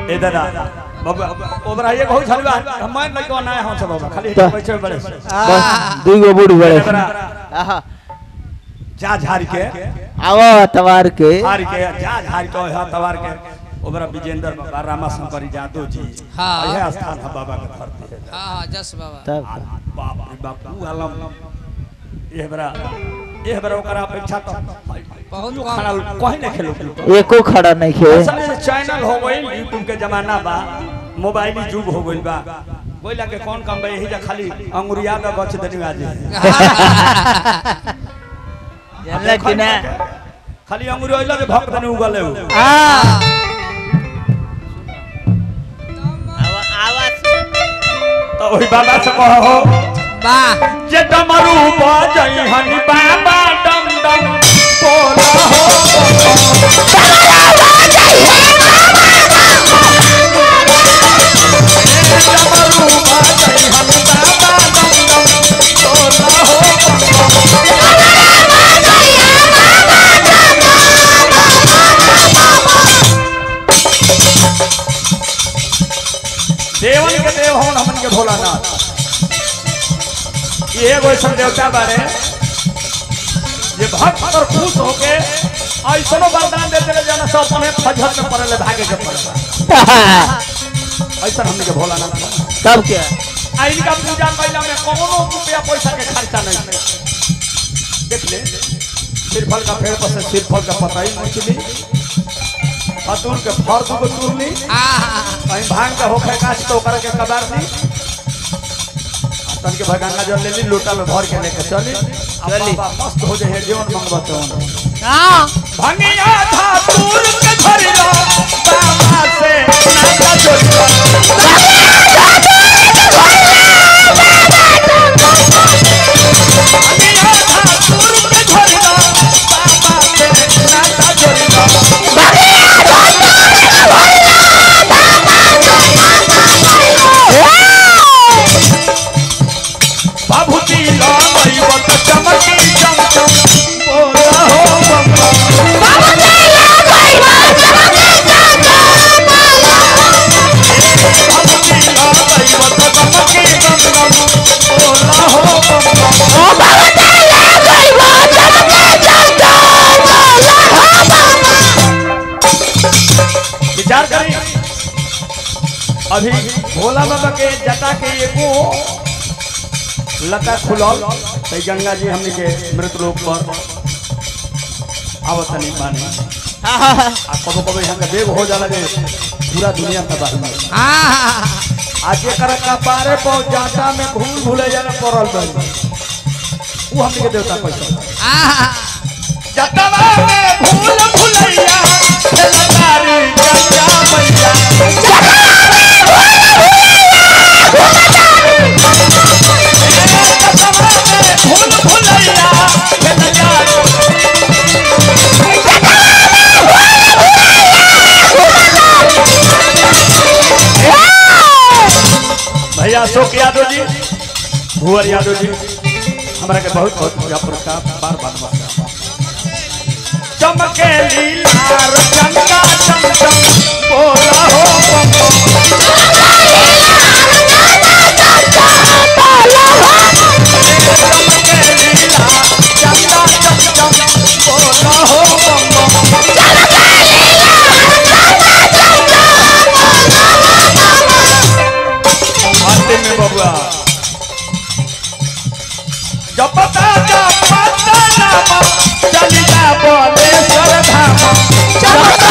ए दादा बाबा ओबरा ये बहुत छलवा हम नहीं को ना हम सब बाबा खाली तो- बैठे बड़े बस दुई गो बूढ़ बड़े एबरा आहा जा झाड़ के आवा तवार के झाड़ के जा झाड़ के हा तवार के ओबरा विजेंद्र बाबा रामा शंकर यादव जी हाँ। यह स्थान है बाबा के धरती है हाँ हाँ जस बाबा तब आ, बाप रे बाप ऊ आलम एह बरा एह बरा ओकरा अपेक्षा तो बहुत यूं कम। खाना कहीं नहीं खेलो एको खड़ा नहीं खे असल में चैनल हो गई यूट्यूब के जमाना बा मोबाइल युग हो गइल बा बोला के कौन काम बा यही जा खाली अंगुरिया में गछ देनी आज जानला कि ना खाली अंगुरी ओइला के भक्त देनी उगले हो आ आवाज तो ओही बाबा से कहो वाह जे डमरू बजई हनी बाबा डम डम बोला हो डमरू बजई हनी बाबा डम डम बोला हो देवन के देव हवन हमन के भोलानाथ ये एगो ऐसा देवता बारे जे भक्त और खुश होके ऐसनो वरदान दे देले जाना सब अपने फजहत में पड़ले भागे के पड़े ऐसा हमने के भोलानाथ बा। तब क्या आ इनका पूजा कैला में कोनो रुपया पैसा के खर्चा नहीं है देख ले सिरफल का पेड़ पर से सिरफल का पता ही मछली अतुल के फर को तुरनी हाँ कहीं भांग के होखे काच तो ओकरा के कबार दी तन के भगंगा जल लेली लोटा में भर के लेके चली चली मस्त हो जाए जीवन मंगवा तो हाँ भंगिया था दूर के धरिलो बाबा से नाता जोड़िलो भंगिया था दूर के धरिलो बाबा से नाता जोड़िलो बाबूजी लगई बत चमकी चमचम बोला हो बम्बा बाबूजी लगई बत चमकी चमचम बोला हो बम्बा विचार करें अभी भोला बाबा के जटा के एगो लता खुलल तो गंगा जी हमने के मृत लोक पर आवतनी माने आ कबो कबो यहाँ के बेग हो जाला जे पूरा दुनिया तबाह में हाँ आज एकर कपारे पर जाटा में भूल भूले जाना पड़ल बनी वो हमने के देवता पैसा हाँ जटवा में भूल भुलैया खेलतारी गंगा मैया जटवा में भूल भुलैया खेलतारी भैया अशोक यादव जी भुवर यादव जी हमारा के बहुत बहुत पूजा पुरस्कार बार बार नमस्कार चमके लीलार चंदा चमचम बोला हो बम्बो चमके लीलार चंदा चमचम बोला हो बम्बो अंतिम में बबुआ जपता जपता नाम चलिया बोले सरधाम